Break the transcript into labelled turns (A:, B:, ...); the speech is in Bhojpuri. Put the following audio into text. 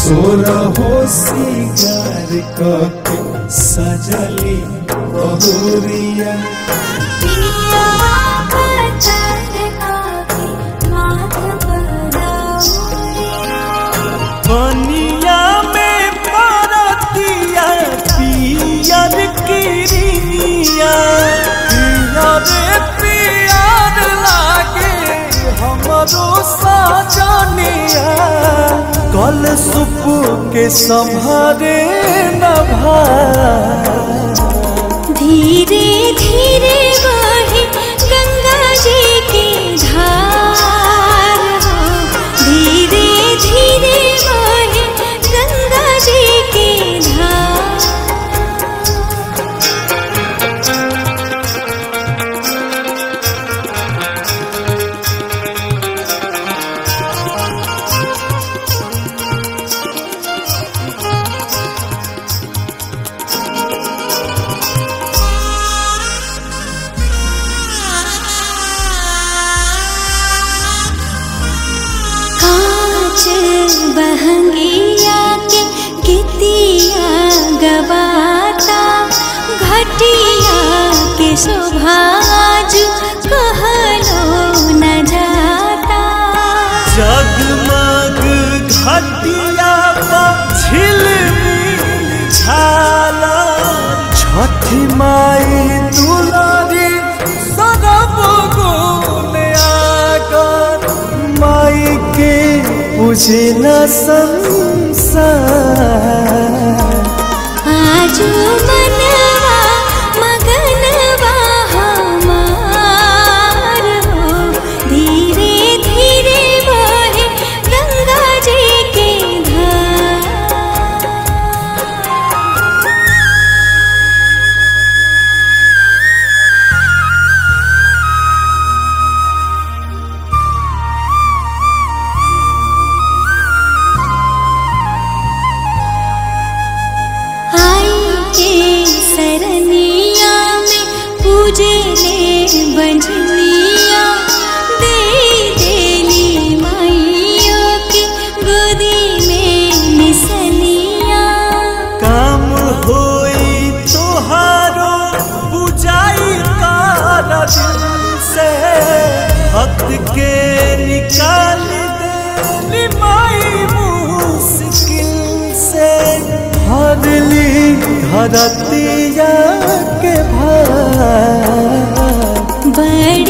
A: सोरा हो सिंगार कके सजली बहुरिया
B: पिया पतर काके माथ पराउरिया
C: बनिया में परतिया पियर किरिया पियर पियर लागे हमरो साजनिया कल सुप के संभारे न भाई
B: धीरे धीरे बहे गंगा जी की धार हो धीरे धीरे बहे गंगा जी की धार कांच बहंगिया के गितिया गवाता घटिया के शोभाज कहलो न जाता
C: जगमग घटिया झिलमिल झाला छठी माई दुलारी सरब गुण आकर माई के पूजला संसार
B: आजू मनवा मगनवा हमार हो धीरे धीरे बहे गंगा जी के धार आई के सरनिया में पूजे ले बंझनिया दे देली माइयों के गोदी में निसनिया
C: काम होई तोहारो बुझाई काला दिल से भक्त के निकाल दे माई मुश्किल से हरली धरतिया के भार
B: बड़